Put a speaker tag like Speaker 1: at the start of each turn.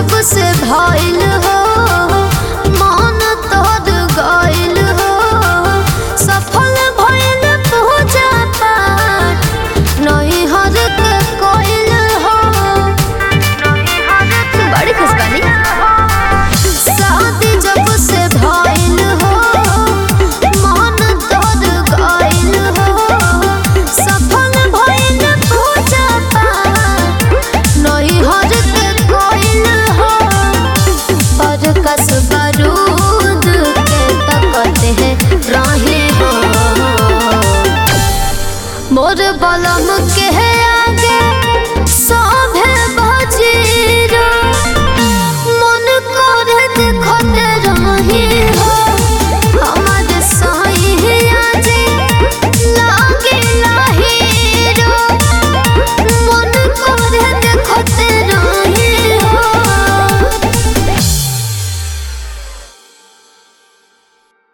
Speaker 1: जब से भइल हो मन तोर गइल हो सफल भइल पूजा पाठ नहीं हर के कोइल हो बड़ी खुश बानी शादी जब से भइल हो मन तोर गइल हो सफल भइल पूजा पाठ नहीं हर के कोइल हो पर कस बारूद के तकते हैं राही हो मोर बलम के आगे सब